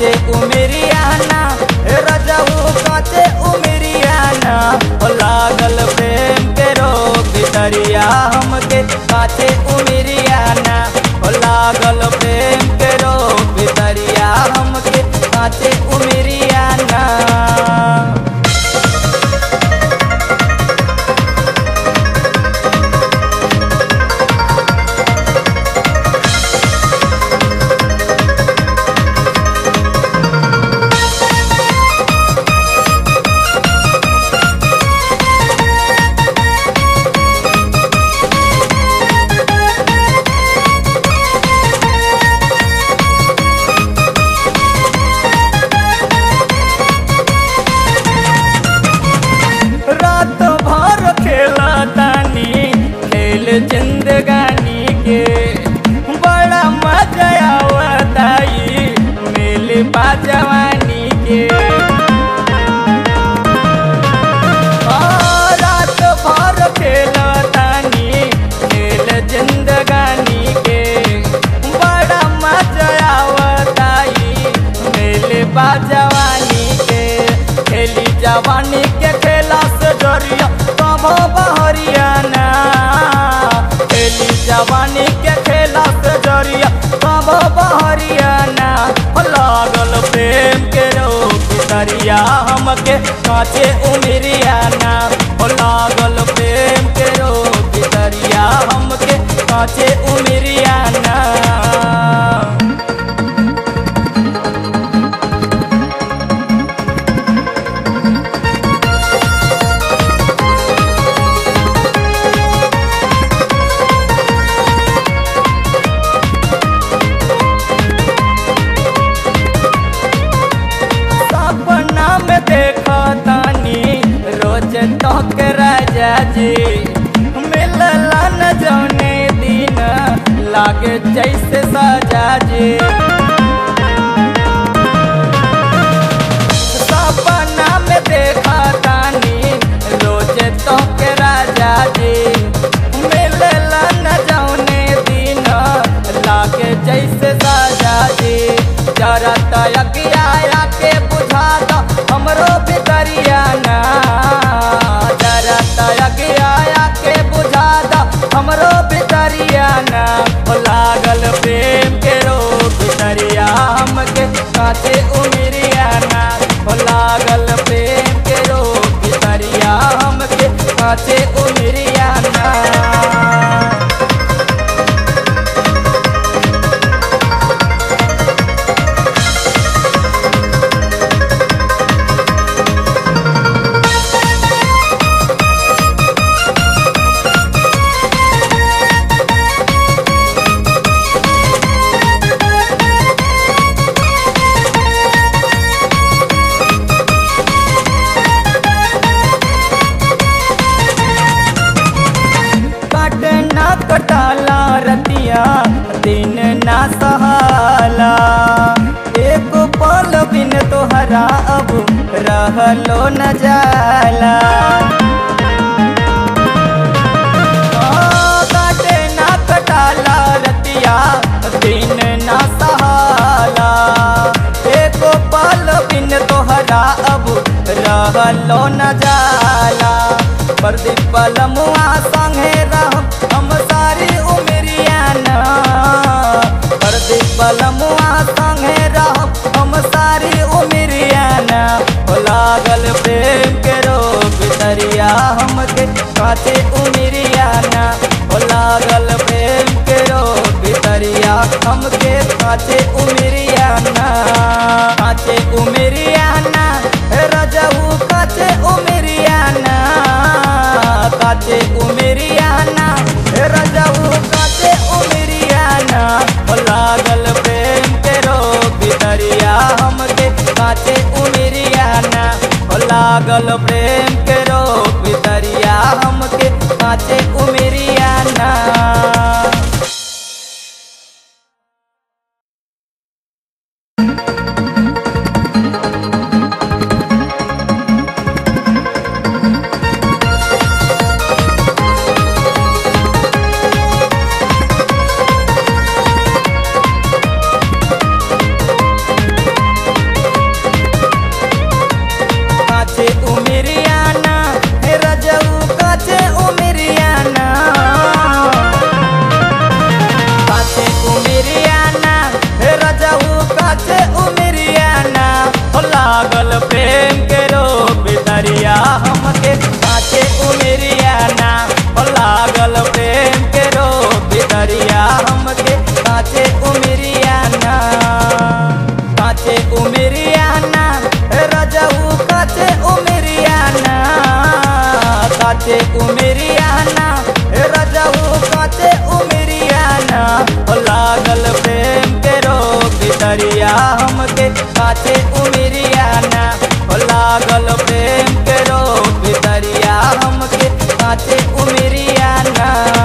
काचे उमेरियाना रजऊ काचे उमेरियाना हो लागल प्रेम के रोग भितरिया हमके काचे उमेरियाना हो लागल प्रेम के रोग भितरिया हमके काचे उमेरियाना रात भर खेला तानी खेल जिंदगानी के बड़ा मजा आवताई मिल जवानी के आ, रात भर खेला तानी खेल जिंदगानी के बड़ा मजा आवताई मिल जवानी के खेली जवानी के खेला से जरिया कब बहरियाना खेली जवानी के खेला से जरिया कब बहरियाना हो लागल प्रेम के रोग दरिया हमके काचे उमरियाना हो लागल प्रेम के रोग दरिया हमके काचे उमरियाना सपना में देखा तानी रोज तक राजा जी मिलला न जौने दिन लागे जैसे सजा जी सपना में देखा तानी रोज तक राजा जी मिलला न जौने दिन लागे जैसे सजा जी जरा तयकिया के बुझा दो हमरो भितरियाना जरा तयकिया के बुझा दो हमरो भितरियाना हो लागल प्रेम के रोग भितरिया हमके काचे उमरियाना हो लागल प्रेम के रोग भितरिया हमके काचे उमरियाना कट ना कटाला रतिया दिन ना सहाला एक पल बिन तोहरा अब रहलो न जाला आ, काटे ना कटाला रतिया दिन ना सहाला एक पल बिन तोहरा अब रहलो न जाला प्रदीप पलमुआ संगे रह हम सारी उमरियाना प्रदीप पलमुआ संगे रह हम सारी उमरियाना हो लागल प्रेम के रोग दरिया हमके काचे उमरियाना हो लागल प्रेम के रोग दरिया हमके काचे उमरियाना काचे उमरियाना रजऊ काचे उमरियाना काचे उमरियाना रजऊ काचे उमरियाना हो लागल प्रेम के रोग दरिया हमके काचे उमरियाना हो लागल प्रेम के रोग दरिया हमके काचे उमरियाना लागल प्रेम के रो भितरिया हमके काचे उमरिया ना काचे उमरिया ना रजऊ काचे उमरिया ना काचे उमरिया ना रजऊ काचे उमरिया ना ओ लागल प्रेम के रो भितरिया हमके काचे उमरिया ना ओ लागल प्रेम के रो भितरिया हमके काचे उमरिया ना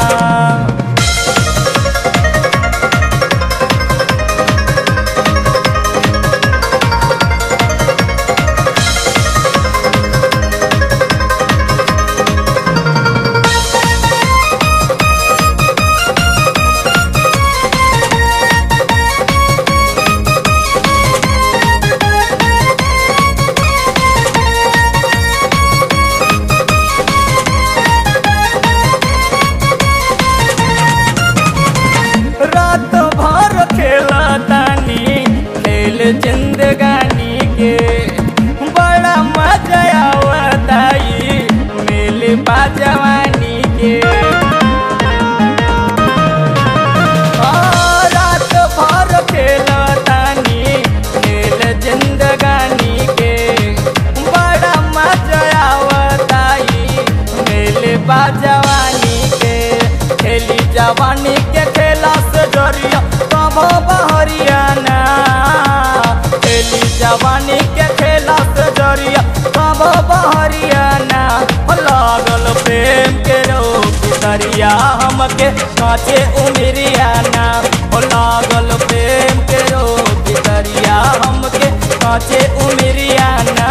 रात भर खेला तानी खेल जिंदगानी के बड़ा मजा आवताई मिल बाजवानी के आ, रात भर खेला तानी खेल जिंदगानी के बड़ा मजा आवताई मिल बाजवानी के खेली जवानी के खेला से डरिया कब बहरियाना खेली जवानी के खेला से डरिया कब बहरियाना लागल प्रेम के रोग दरिया हमके काचे उमरियाना ओ लागल प्रेम के रोग दरिया हमके काचे उमरियाना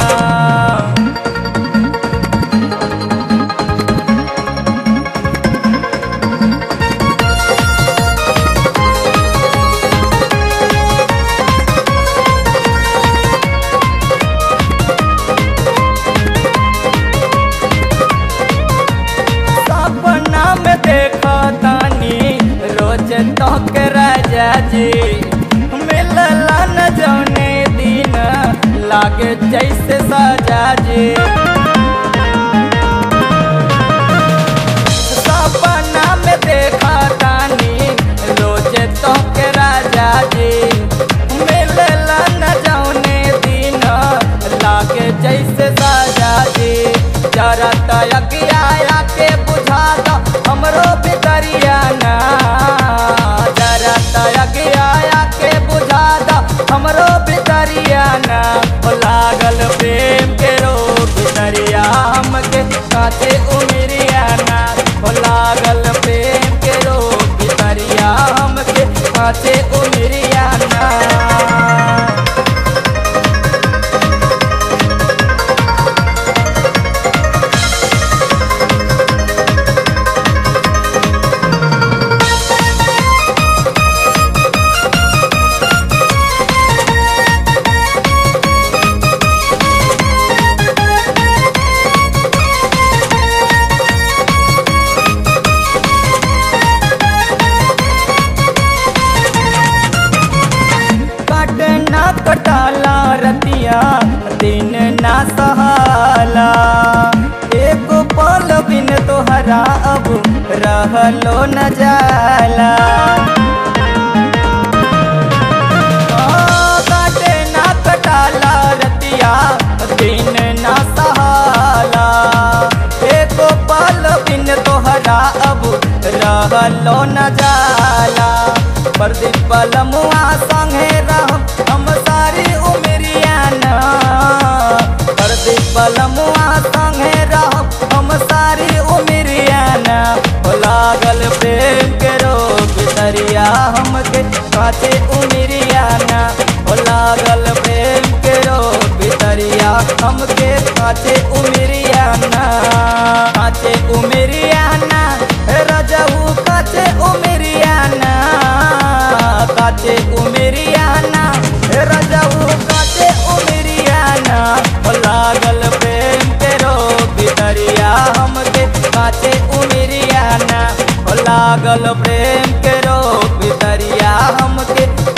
सपना में देखा तानी रोज तक राजा जी मिलला न जौने दिन लागे जैसे सजा जी सपना में देखा तानी रोज तक राजा जी मिलला न जौने दिन लागे जैसे सजा जी जरा तयकिया के बुझा दो हमरो भितरिया ना जरा तयकिया के बुझा दो हमरो भितरिया ना ओ लागल प्रेम के रो भितरिया हमके काचे उमरिया ना ओ लागल प्रेम के रो भितरिया हमके काचे उमरिया ना कटना कटाला रतिया दिन ना सहाला एक पल बिन तोहरा अब रहलो न जाला आ, काटे ना कटाला रतिया दिन ना सहाला एक पल बिन तोहरा अब रहलो न जाला प्रदीप पलमुआ संगे रह हम सारी उमरिया ना प्रदीप पलमुआ संगे रह हम सारी उमरिया ना ओ लागल प्रेम के रोग दरिया हमके काचे उमरिया ना ओ लागल प्रेम के रोग दरिया हमके काचे उमरिया ना काचे उमरिया ना रजऊ काचे उमरिया ना काचे उमरिया ना रजऊ काचे उमरिया ना ओ लागल प्रेम के रोग दरिया हमके काचे उमरिया ना ओ लागल प्रेम के रोग दरिया हमके